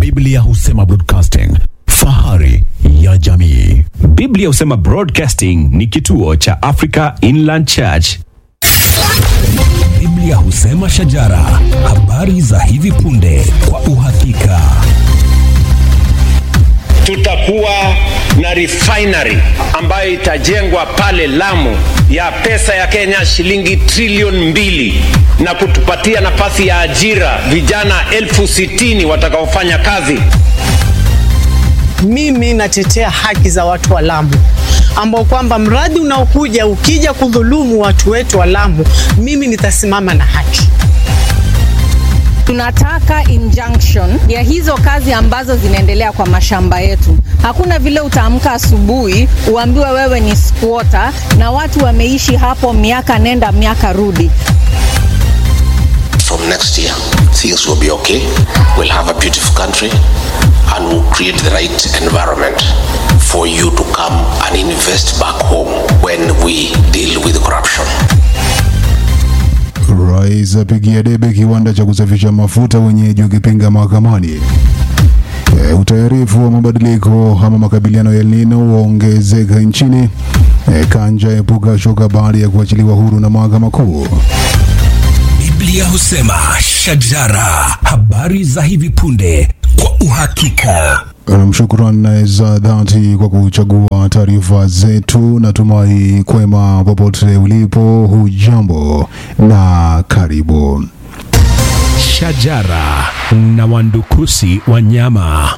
Biblia husema broadcasting, fahari ya jamii. Biblia husema Broadcasting ni kituo cha Africa Inland Church. Biblia husema shajara, habari za hivi punde kwa uhakika. tutakuwa na refinery ambayo itajengwa pale Lamu ya pesa ya Kenya shilingi trilioni mbili na kutupatia nafasi ya ajira vijana elfu sitini watakaofanya kazi. Mimi natetea haki za watu wa Lamu ambao kwamba mradi unaokuja ukija kudhulumu watu wetu wa Lamu, mimi nitasimama na haki. Tunataka injunction ya hizo kazi ambazo zinaendelea kwa mashamba yetu. Hakuna vile utaamka asubuhi uambiwe wewe ni squatter na watu wameishi hapo miaka nenda miaka rudi. from next year, things will be okay. We'll have a beautiful country and we'll create the right environment for you to come and invest back home when we deal with corruption. Rais apigia debe kiwanda cha kusafisha mafuta wenyeji wakipinga mahakamani. E, utayarifu wa mabadiliko ama makabiliano ya El Nino waongezeka nchini. E, Kanja epuka shoka baada ya kuachiliwa huru na mahakama kuu. Biblia husema shajara, habari za hivi punde kwa uhakika. Nam, shukran za dhati kwa kuchagua taarifa zetu. Natumai kwema popote ulipo, hujambo na karibu. Shajara na wandukusi wa nyama.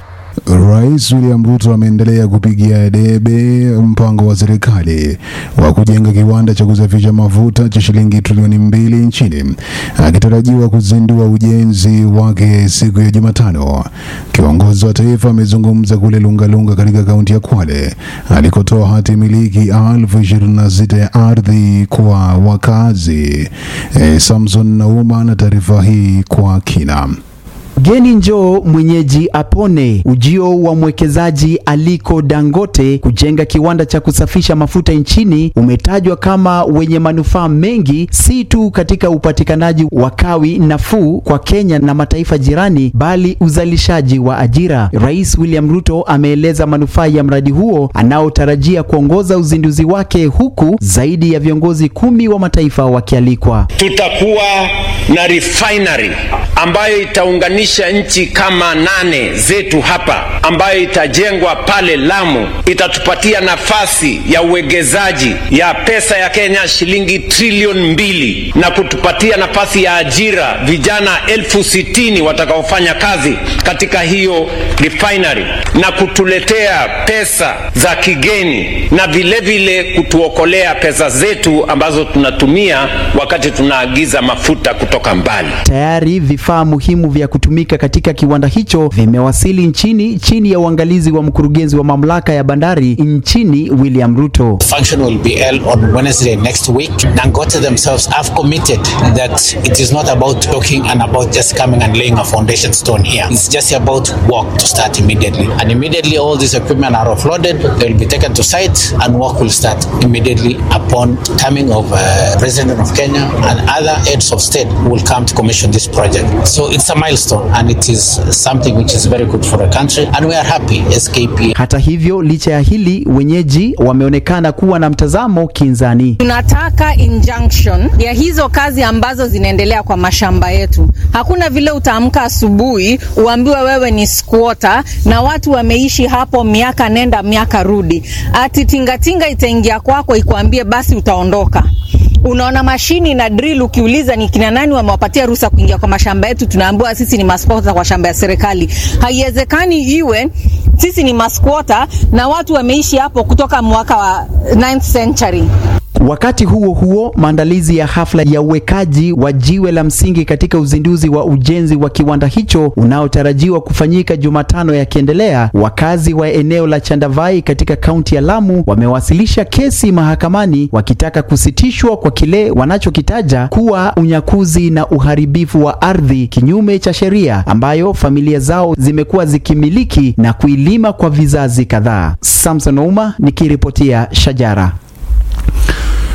Rais William Ruto ameendelea kupigia debe mpango wa serikali wa kujenga kiwanda cha kusafisha mafuta cha shilingi trilioni mbili nchini, akitarajiwa kuzindua ujenzi wake siku ya Jumatano. Kiongozi wa taifa amezungumza kule Lungalunga katika kaunti ya Kwale alikotoa hati miliki elfu ishirini na sita ya ardhi kwa wakazi. E, Samson Nauma na taarifa hii kwa kina. Geni njoo mwenyeji apone. Ujio wa mwekezaji Aliko Dangote kujenga kiwanda cha kusafisha mafuta nchini umetajwa kama wenye manufaa mengi, si tu katika upatikanaji wa kawi nafuu kwa Kenya na mataifa jirani, bali uzalishaji wa ajira. Rais William Ruto ameeleza manufaa ya mradi huo anaotarajia kuongoza uzinduzi wake, huku zaidi ya viongozi kumi wa mataifa wakialikwa. Tutakuwa na refinery ambayo itaunganisha nchi kama nane zetu hapa, ambayo itajengwa pale Lamu, itatupatia nafasi ya uwegezaji ya pesa ya Kenya shilingi trilioni mbili na kutupatia nafasi ya ajira vijana elfu sitini watakaofanya kazi katika hiyo refinery na kutuletea pesa za kigeni na vile vile kutuokolea pesa zetu ambazo tunatumia wakati tunaagiza mafuta kutoka mbali. Tayari vifaa muhimu vya kutumika katika kiwanda hicho vimewasili nchini chini ya uangalizi wa mkurugenzi wa mamlaka ya bandari nchini William Ruto. function will be held on Wednesday next week. Dangote themselves have committed that it is not about talking and about just coming and laying a foundation stone here. It's just about work to start immediately. And immediately all this equipment are offloaded, they will be taken to site and work will start immediately upon coming of uh, President of Kenya and other heads of state who will come to commission this project. So it's a milestone and it is something which is very good for the country and we are happy SKP Hata hivyo, licha ya hili, wenyeji wameonekana kuwa na mtazamo kinzani. Tunataka injunction ya hizo kazi ambazo zinaendelea kwa mashamba yetu. Hakuna vile utaamka asubuhi uambiwe wewe ni squatter na watu wameishi hapo miaka nenda miaka rudi, ati tingatinga itaingia kwako ikuambie basi utaondoka. Unaona mashini na drill, ukiuliza ni kina nani wamewapatia ruhusa kuingia kwa mashamba yetu, tunaambiwa sisi ni masquatter kwa shamba ya serikali. Haiwezekani iwe sisi ni masquatter na watu wameishi hapo kutoka mwaka wa 9th century. Wakati huo huo, maandalizi ya hafla ya uwekaji wa jiwe la msingi katika uzinduzi wa ujenzi wa kiwanda hicho unaotarajiwa kufanyika Jumatano yakiendelea, wakazi wa eneo la Chandavai katika kaunti ya Lamu wamewasilisha kesi mahakamani wakitaka kusitishwa kwa kile wanachokitaja kuwa unyakuzi na uharibifu wa ardhi kinyume cha sheria ambayo familia zao zimekuwa zikimiliki na kuilima kwa vizazi kadhaa. Samson Ouma nikiripotia Shajara.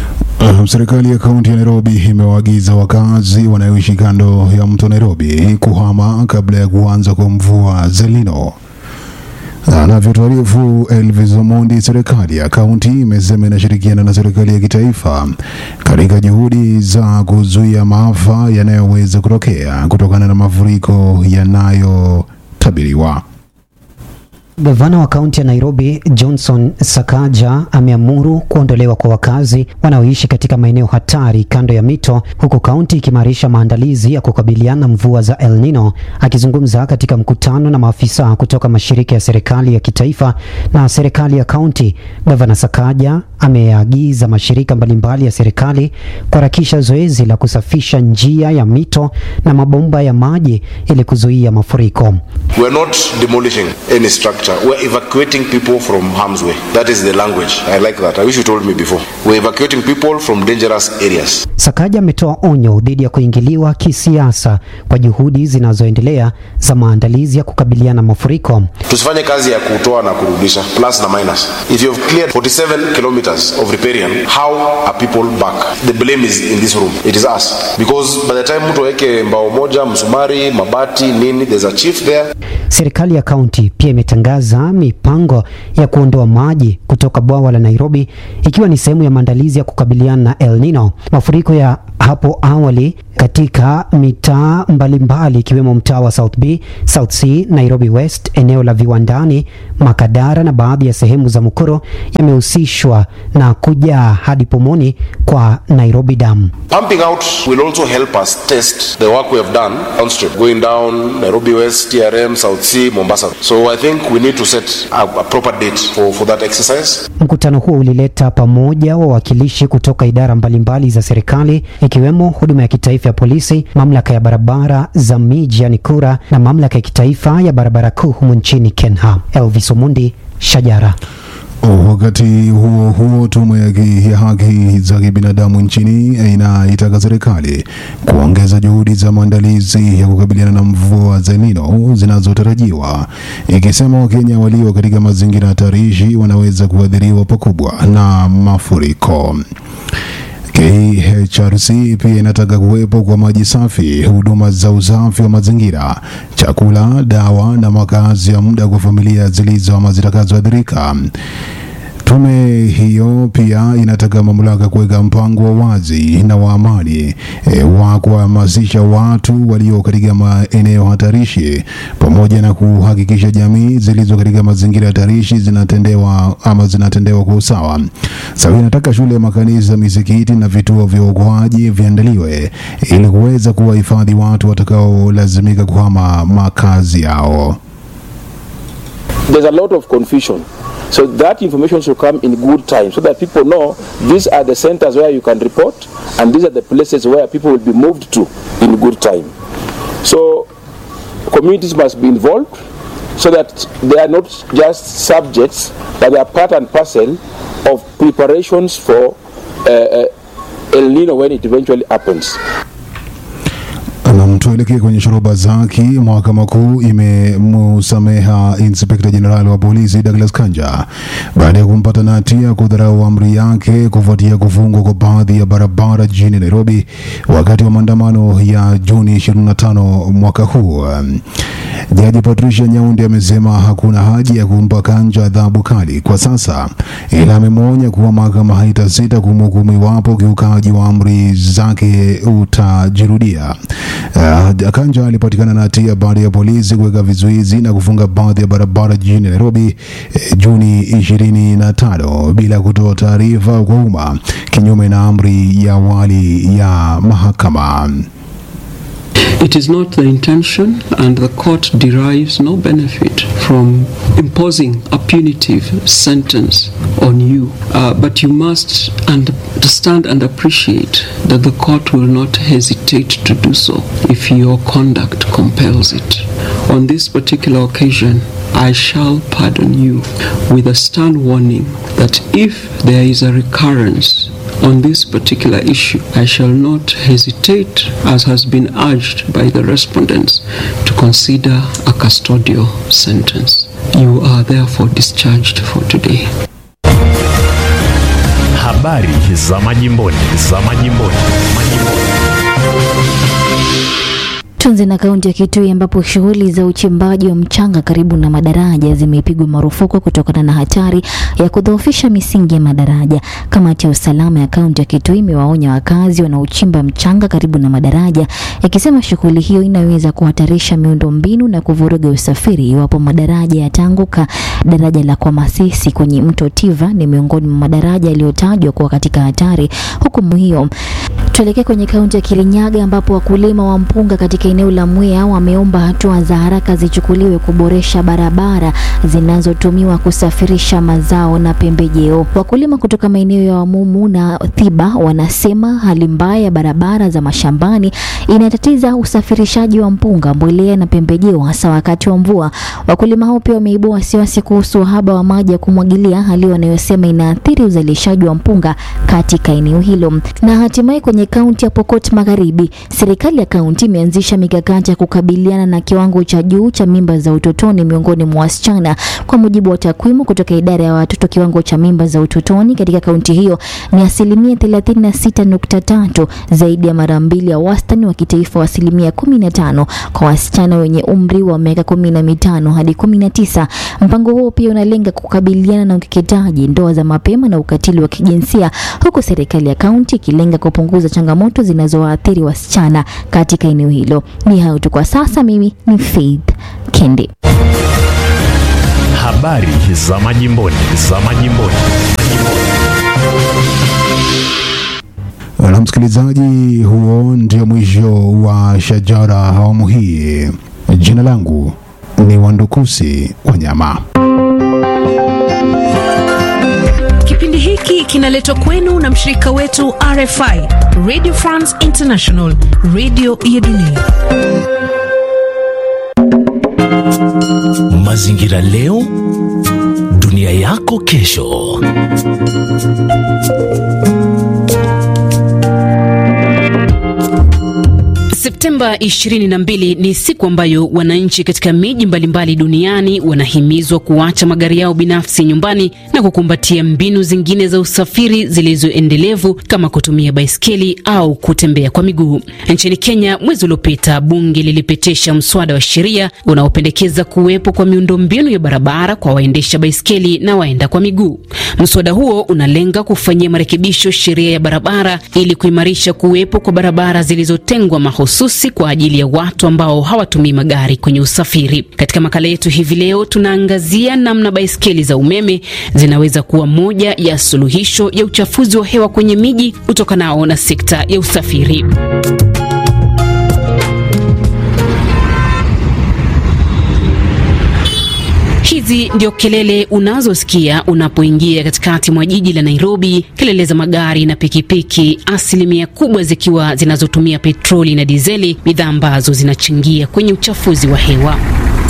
Uh, Serikali ya kaunti ya Nairobi imewaagiza wakazi wanaoishi kando ya mto Nairobi kuhama kabla ya kuanza kwa mvua za El Nino. Anavyotuarifu Elvis Omondi, serikali ya kaunti imesema inashirikiana na serikali ya kitaifa katika juhudi za kuzuia maafa yanayoweza kutokea kutokana na mafuriko yanayotabiriwa. Gavana wa kaunti ya Nairobi Johnson Sakaja ameamuru kuondolewa kwa wakazi wanaoishi katika maeneo hatari kando ya mito, huku kaunti ikimarisha maandalizi ya kukabiliana na mvua za El Nino. Akizungumza katika mkutano na maafisa kutoka mashirika ya serikali ya kitaifa na serikali ya kaunti, Gavana Sakaja ameagiza mashirika mbalimbali ya serikali kuharakisha zoezi la kusafisha njia ya mito na mabomba ya maji ili kuzuia mafuriko. We're not demolishing any structure. We're evacuating people from harm's way. That is the language. I like that. I wish you told me before. We're evacuating people from dangerous areas. Sakaja ametoa onyo dhidi ya kuingiliwa kisiasa kwa juhudi zinazoendelea za maandalizi ya kukabiliana na mafuriko. Tusifanye kazi ya kutoa na kurudisha, plus na minus. If you've cleared 47 kilometers of riparian, how are people back? The blame is in this room. It is us. Because by the time mtu aweke mbao moja, msumari, mabati, nini, there's a chief there. Serikali ya kaunti pia imetangaza mipango ya kuondoa maji kutoka bwawa la Nairobi ikiwa ni sehemu ya maandalizi ya kukabiliana na El Nino. Mafuriko ya hapo awali katika mitaa mbalimbali ikiwemo mtaa wa South B, South C, Nairobi West, eneo la viwandani, Makadara na baadhi ya sehemu za Mukuru yamehusishwa na kujaa hadi pomoni kwa Nairobi Dam. Pumping out will also help us test the work we have done downstream, going down Nairobi West, TRM, South C, Mombasa. So I think we need to set a, a proper date for, for that exercise. Mkutano huo ulileta pamoja wawakilishi kutoka idara mbalimbali za serikali ikiwemo huduma ya kitaifa ya polisi, mamlaka ya barabara za miji yani KURA na mamlaka ya kitaifa ya barabara kuu humu nchini KENHA. Elvis Omundi, Shajara. Wakati huo huo, tume ya ki- ya haki za kibinadamu nchini inaitaka serikali kuongeza juhudi za maandalizi ya kukabiliana na mvua za El Nino zinazotarajiwa, ikisema Wakenya walio katika mazingira hatarishi wanaweza kuathiriwa pakubwa na mafuriko. KHRC pia inataka kuwepo kwa maji safi, huduma za usafi wa mazingira, chakula, dawa na makazi ya muda kwa familia zilizo ama zitakazoathirika. Tume hiyo pia inataka mamlaka kuweka mpango wa wazi na wa amani e, wa kuhamasisha watu walio katika maeneo hatarishi pamoja na kuhakikisha jamii zilizo katika mazingira hatarishi zinatendewa ama zinatendewa kwa usawa. Sasa inataka shule, makanisa, misikiti na vituo vya uokoaji viandaliwe ili kuweza kuwahifadhi watu watakaolazimika kuhama makazi yao. there's a lot of confusion. So that information should come in good time so that people know these are the centers where you can report and these are the places where people will be moved to in good time. So communities must be involved so that they are not just subjects but they are part and parcel of preparations for uh, uh, El Nino when it eventually happens. Na tuelekee kwenye shoroba zaki. Mahakama Kuu imemsameha inspekta jenerali wa polisi Douglas Kanja baada ya kumpata na hatia kudharau amri yake kufuatia kufungwa kwa baadhi ya barabara jijini Nairobi wakati wa maandamano ya Juni 25 mwaka huu. Jaji Patricia Nyaundi amesema hakuna haja ya kumpa Kanja adhabu kali kwa sasa, ila amemwonya kuwa mahakama haitasita kumhukumu iwapo ukiukaji wa amri zake utajirudia. Uh, Kanja alipatikana na hatia baada ya polisi kuweka vizuizi na kufunga baadhi ya barabara jijini Nairobi eh, Juni 25 bila kutoa taarifa kwa umma, kinyume na amri ya awali ya mahakama. It is not the intention, and the court derives no benefit from imposing a punitive sentence on you. Uh, but you must understand and appreciate that the court will not hesitate to do so if your conduct compels it. On this particular occasion, I shall pardon you with a stern warning that if there is a recurrence on this particular issue, I shall not hesitate, as has been urged by the respondents, to consider a custodial sentence. You are therefore discharged for today. Habari za majimboni, za majimboni, majimboni. Tuanze na kaunti ya Kitui ambapo shughuli za uchimbaji wa mchanga karibu na madaraja zimepigwa marufuku kutokana na hatari ya kudhoofisha misingi ya madaraja. Kamati ya usalama ya kaunti ya Kitui imewaonya wakazi wanaochimba mchanga karibu na madaraja, ikisema shughuli hiyo inaweza kuhatarisha miundombinu na kuvuruga usafiri iwapo madaraja yataanguka. Daraja la Kwamasisi kwenye mto Tiva ni miongoni mwa madaraja yaliyotajwa kuwa katika hatari hukumu hiyo. Tuelekee kwenye kaunti ya Kirinyaga ambapo wakulima wa mpunga katika eneo la Mwea wameomba hatua za haraka zichukuliwe kuboresha barabara zinazotumiwa kusafirisha mazao na pembejeo. Wakulima kutoka maeneo ya Wamumu na Thiba wanasema hali mbaya ya barabara za mashambani inatatiza usafirishaji wa mpunga, mbolea na pembejeo hasa wakati wa mvua. Wakulima hao pia wameibua wasiwasi kuhusu uhaba wa maji ya kumwagilia, hali wanayosema inaathiri uzalishaji wa mpunga katika eneo hilo. Na hatimaye kwenye kaunti ya Pokot Magharibi, serikali ya kaunti imeanzisha mikakati ya kukabiliana na kiwango cha juu cha mimba za utotoni miongoni mwa wasichana. Kwa mujibu wa takwimu kutoka idara ya watoto, kiwango cha mimba za utotoni katika kaunti hiyo ni asilimia 36.3, zaidi ya mara mbili ya wastani wa kitaifa wa asilimia 15 kwa wasichana wenye umri wa miaka 15 hadi 19. Mpango huo pia unalenga kukabiliana na ukeketaji, ndoa za mapema na ukatili wa kijinsia, huku serikali ya kaunti ikilenga kupunguza changamoto zinazowaathiri wasichana katika eneo hilo. Ni hayo tu kwa sasa. Mimi ni Faith Kendi. Habari za majimboni, za majimboni, majimboni. Na msikilizaji, huo ndio mwisho wa Shajara awamu hii. Jina langu ni Wandukusi Wanyama. Kipindi hiki kinaletwa kwenu na mshirika wetu RFI, Radio France International, radio ya dunia. Mazingira leo, dunia yako kesho. Septemba 22 ni siku ambayo wananchi katika miji mbalimbali duniani wanahimizwa kuacha magari yao binafsi nyumbani na kukumbatia mbinu zingine za usafiri zilizoendelevu kama kutumia baiskeli au kutembea kwa miguu. Nchini Kenya, mwezi uliopita, bunge lilipitisha mswada wa sheria unaopendekeza kuwepo kwa miundombinu ya barabara kwa waendesha baiskeli na waenda kwa miguu. Mswada huo unalenga kufanyia marekebisho sheria ya barabara ili kuimarisha kuwepo kwa barabara zilizotengwa mahususi kwa ajili ya watu ambao hawatumii magari kwenye usafiri. Katika makala yetu hivi leo, tunaangazia namna baiskeli za umeme zinaweza kuwa moja ya suluhisho ya uchafuzi wa hewa kwenye miji utokanao na sekta ya usafiri. Hizi ndio kelele unazosikia unapoingia katikati mwa jiji la Nairobi, kelele za magari na pikipiki, asilimia kubwa zikiwa zinazotumia petroli na dizeli, bidhaa ambazo zinachangia kwenye uchafuzi wa hewa.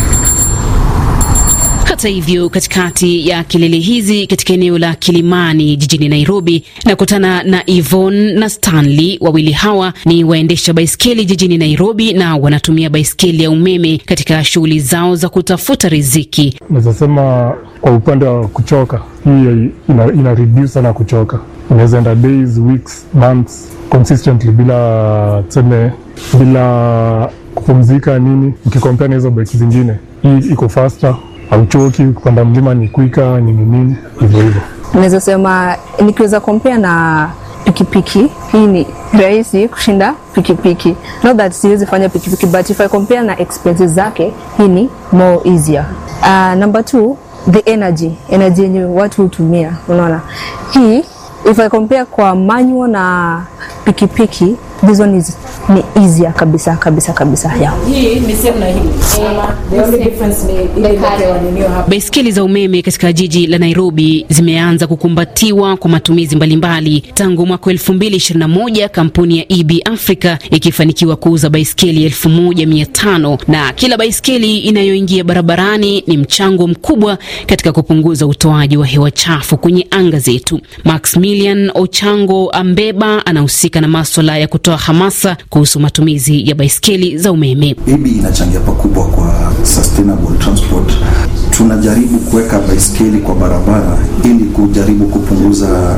Hata hivyo, katikati ya kelele hizi katika eneo la Kilimani jijini Nairobi, nakutana na Yvonne na Stanley. Wawili hawa ni waendesha baiskeli jijini Nairobi na wanatumia baiskeli ya umeme katika shughuli zao za kutafuta riziki. Naweza sema kwa upande wa kuchoka, hii ina, ina reduce sana kuchoka. Unaweza enda days, weeks, months consistently bila tuseme, bila kupumzika nini, ukikompea na hizo bike zingine. Hii iko faster hauchoki, kupanda mlima ni kwika nini nini, hivyo hivyo. Naweza sema nikiweza kompea na pikipiki, hii ni rahisi kushinda pikipiki. Not that siwezi fanya pikipiki, but if I compare na expenses zake, hii ni more easier. Uh, number two, the energy, energy yenye watu hutumia, unaona hii if I compare kwa manual na pikipiki, this one is ni easier kabisa kabisa kabisa yeah. Hii ni same na hii. The only difference ni ile inapewa ninio hapa. Baiskeli za umeme katika jiji la Nairobi zimeanza kukumbatiwa kwa matumizi mbalimbali tangu mwaka 2021, kampuni ya EB Africa ikifanikiwa kuuza baiskeli 1500 na kila baiskeli inayoingia barabarani ni mchango mkubwa katika kupunguza utoaji wa hewa chafu kwenye anga zetu. Maximilian Ochango Ambeba anahusika na maswala ya kutoa hamasa kuhusu matumizi ya baiskeli za umeme. EB inachangia pakubwa kwa sustainable transport. Tunajaribu kuweka baiskeli kwa barabara ili kujaribu kupunguza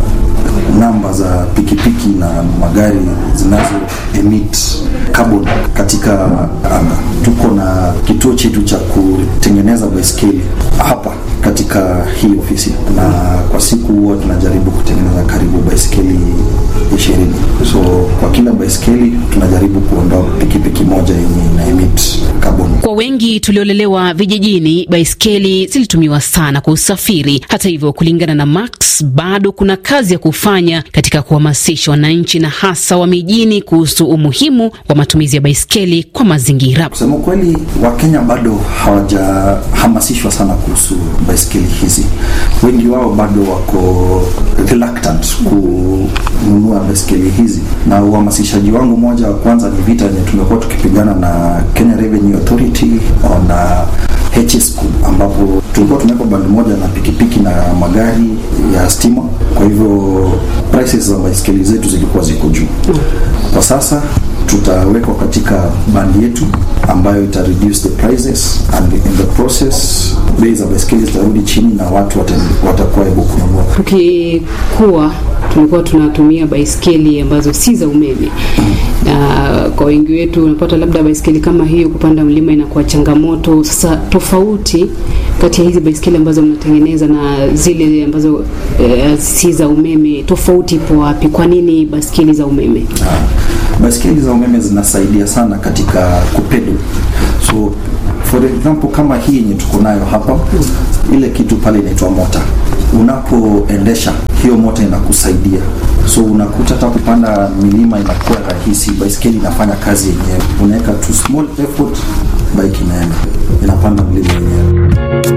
namba za pikipiki na magari zinazo emit carbon katika anga. Tuko na kituo chetu cha kutengeneza baiskeli hapa katika hii ofisi, na kwa siku huwa tunajaribu kutengeneza karibu baiskeli ishirini. So kwa kila baiskeli tunajaribu kuondoa pikipiki moja yenye ina emit carbon. Kwa wengi tuliolelewa vijijini, baiskeli zilitumiwa sana kwa usafiri. Hata hivyo, kulingana na Max, bado kuna kazi ya kufanya katika kuhamasisha wananchi na hasa wa mijini kuhusu umuhimu wa matumizi ya baiskeli kwa mazingira. Kusema kweli, Wakenya bado hawajahamasishwa sana kuhusu baiskeli hizi. Wengi wao bado wako reluctant kununua baiskeli hizi, na uhamasishaji wangu moja wa kwanza ni vita yenye tumekuwa tukipigana na Kenya Revenue Authority na HS ambapo tulikuwa tumeweka bandi moja na pikipiki na magari ya stima. Kwa hivyo prices za baiskeli zetu zilikuwa ziko juu. Kwa sasa tutawekwa katika bandi yetu ambayo ita reduce the prices and in the process bei za baiskeli zitarudi chini na watu watakuwa able kununua. Tukikuwa tulikuwa tunatumia baiskeli ambazo si za umeme, na kwa wengi wetu unapata labda baiskeli kama hiyo kupanda mlima inakuwa changamoto. Sasa tofauti kati ya hizi baiskeli ambazo mnatengeneza na zile ambazo eh, si za umeme, tofauti ipo wapi? Kwa nini baiskeli za umeme? Baiskeli za umeme zinasaidia sana katika kupedo. So for example kama hii yenye tuko nayo hapa, ile kitu pale inaitwa mota. Unapoendesha hiyo mota inakusaidia, so unakuta hata kupanda milima inakuwa rahisi. Baiskeli inafanya kazi yenyewe, unaweka tu small effort, bike inaenda inapanda mlima yenyewe.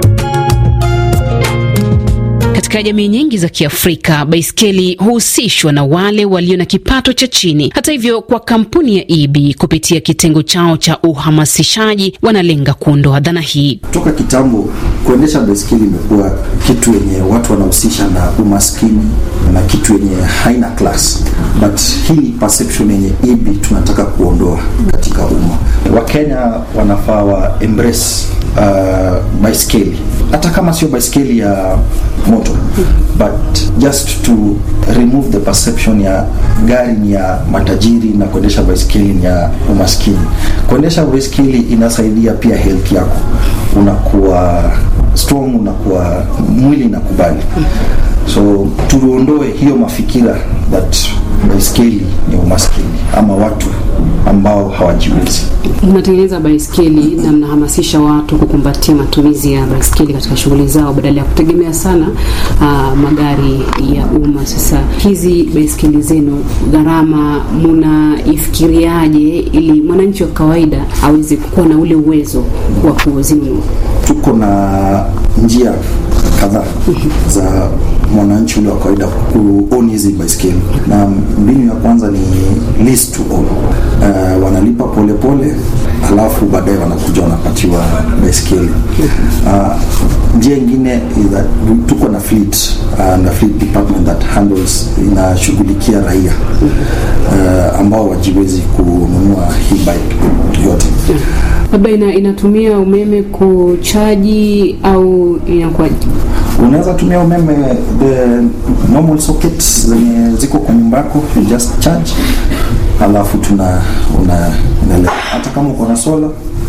Katika jamii nyingi za Kiafrika, baiskeli huhusishwa na wale walio na kipato cha chini. Hata hivyo, kwa kampuni ya EB kupitia kitengo chao cha uhamasishaji, wanalenga kuondoa dhana hii. Toka kitambo kuendesha baiskeli imekuwa kitu yenye watu wanahusisha na umaskini na kitu yenye haina class, but hii ni perception yenye EB tunataka kuondoa katika umma. Wakenya wanafaa wa embrace uh, baiskeli hata kama sio baiskeli ya moto but just to remove the perception ya gari ni ya matajiri na kuendesha baiskeli ni ya umaskini. Kuendesha baiskeli inasaidia pia health yako, unakuwa strong, unakuwa mwili inakubali. So tuondoe hiyo mafikira that baiskeli ni umaskini ama watu ambao hawajiwezi. Mnatengeneza baiskeli na mnahamasisha watu kukumbatia matumizi ya baiskeli katika shughuli zao badala ya kutegemea sana uh, magari ya umma. Sasa hizi baiskeli zenu, gharama munaifikiriaje ili mwananchi wa kawaida aweze kuwa na ule uwezo wa kuzinunua? Tuko na njia kadhaa za mwananchi ule wa kawaida kuoni hizi baiskeli, na mbinu ya kwanza ni lease to own. Uh, wanalipa polepole pole, alafu baadaye wanakuja wanapatiwa baiskeli. Uh, njia ingine is that tuko na fleet uh, na fleet department that handles inashughulikia raia uh, ambao wajiwezi kununua hii bike yote labda ina, inatumia umeme kuchaji au inakuwaje? Unaweza tumia umeme the normal sockets zenye ziko kwa nyumba yako, you just charge, alafu tuna unaendelea. Hata kama uko na sola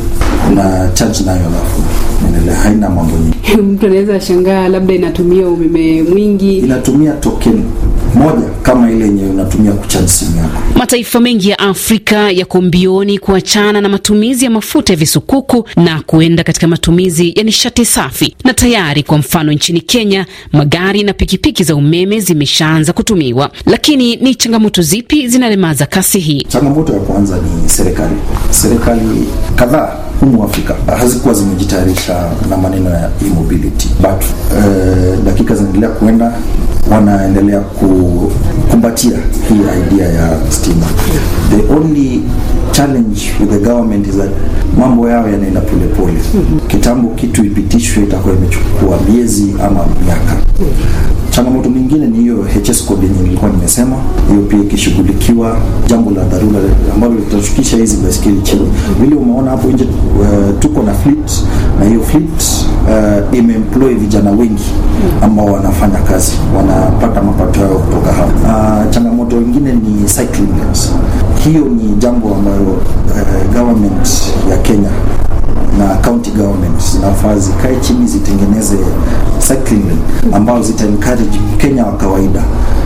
una charge nayo, alafu unaendelea, haina mambo nyingi. Mtu anaweza shangaa labda inatumia umeme mwingi. Inatumia token moja kama ile yenye unatumia kuchaji simu yako. Mataifa mengi ya Afrika yako mbioni kuachana na matumizi ya mafuta ya visukuku na kuenda katika matumizi ya nishati safi, na tayari kwa mfano nchini Kenya magari na pikipiki za umeme zimeshaanza kutumiwa. Lakini ni changamoto zipi zinalemaza kasi hii? Changamoto ya kwanza ni serikali. Serikali kadhaa humu Afrika hazikuwa zimejitayarisha na maneno ya e-mobility but uh, dakika zinaendelea kuenda wanaendelea kukumbatia hii idea ya stima. The only challenge with the government is that mambo yao yanaenda polepole. Kitambo kitu ipitishwe itakuwa imechukua miezi ama miaka. Changamoto nyingine ni hiyo HS code yenye nilikuwa nimesema, hiyo pia ikishughulikiwa, jambo la dharura ambalo litashukisha hizi baiskeli chini. Vile umeona hapo nje, uh, tuko na fleet na hiyo fleet uh, imeemploy vijana wengi ambao wanafanya kazi wanapata mapato yao kutoka hapo. Uh, changamoto ingine ni cycling lanes. Hiyo ni jambo ambalo uh, government ya Kenya na county government zinafaa zikae chini zitengeneze cycling lane ambazo zita encourage Kenya wa kawaida